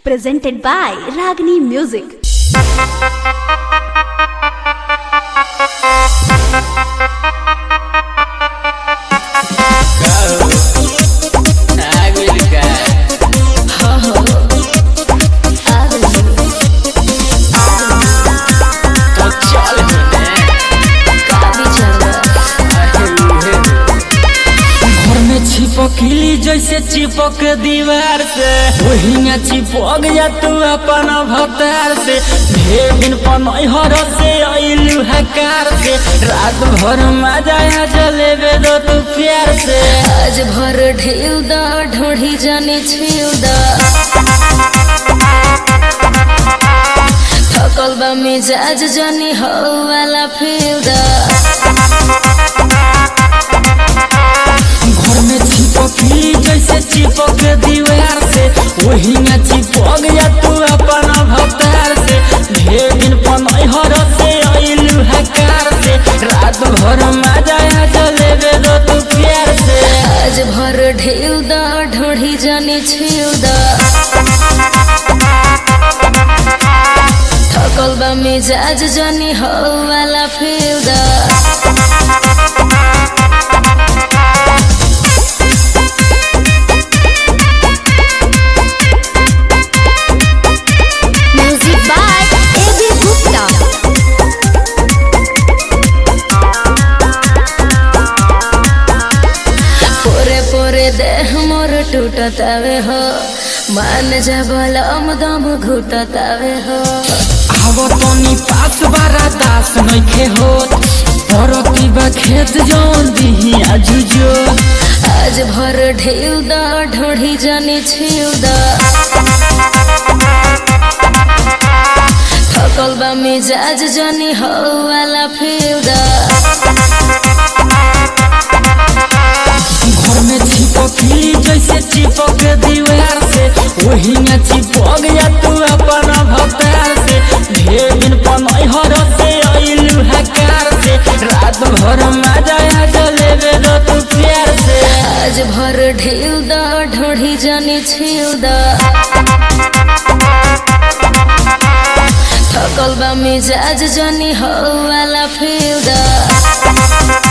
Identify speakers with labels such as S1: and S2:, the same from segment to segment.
S1: presented by Ragini Music.
S2: घर में चिपकली जैसे चिपक दीवार से वही में चिपक जा तू अपन भतार से ढेर दिन पनहर से अइलू हकार से रात भर मजा आ जलेबे दो तू प्यार से
S3: आज भर ढेउ दा ढोढ़ी जाने छिउ दा थकल बा मिजाज जानी हो वाला फिउ दा
S2: घर में चिपकली जैसे चिपक दीवार से वही में चिपक जा तू अपन भतार से ढेर दिन पनहर से अइलू हकार से रात भर मजा आ जलेबे दो तू प्यार से
S3: आज भर ढेउ दा ढोढ़ी जाने छिउ दा थकल बा मिजाज जानी हो वाला फिउ दा
S1: Music by A.B. Gupta.
S3: पोरे पोरे देह मोर टूटतावे हो मान जा बलम दम घुटतावे हो
S2: आवो तनी पास बारा दास नइखे होत परती बा खेत जौन दिही आजुजो
S3: आज भर ढेउ दा ढोढ़ी जाने छिउ दा थकल बा मिजाज जानी हो वाला फिउ दा
S2: घर में चिपकली जैसे चिपक दीवार से वही में चिपक जा तू अपन भतार से ढेर दिन पनहर से अइलू हकार से रात भर मजा आ जलेबे दो तू प्यार से
S3: आज भर ढेउ दा ढोढ़ी जाने छिउ दा थकल बा मिजाज जानी हो वाला फिउ दा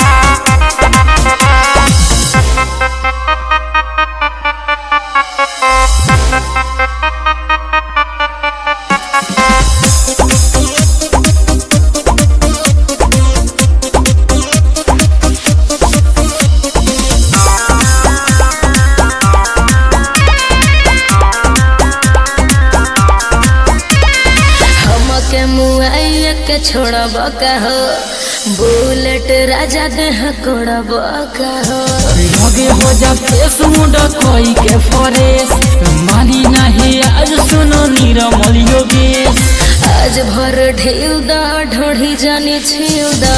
S3: हमके मुआइया के छोड़ब का हो बुलेट राजा देह कोड़ब का हो
S2: लगे हो जा फेस मुंडा कोई के फरेस मानी नहीं आज सुनो निरमल योगेश
S3: आज भर ढेउ दा ढोढ़ी जाने छिउ दा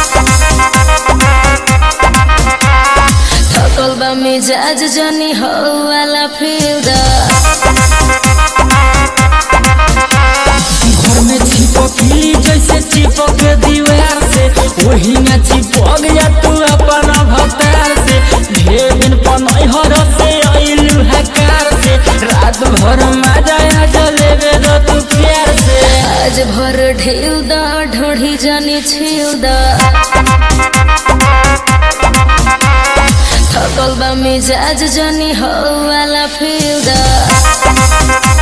S3: थकल बा मिजाज जानी हो वाला फिउ दा
S2: घर में चिपकली जैसे चिपक दीवार से वही में चिपक जा तू अपन भतार से ढेर दिन पनहर से अइलू हकार से रात भर मजा आ जलेबे दो तू प्यार से
S3: आज भर ढेउ दा ढोढ़ी जाने छिउ दा थकल बा मिजाज जानी हो वाला फिउ दा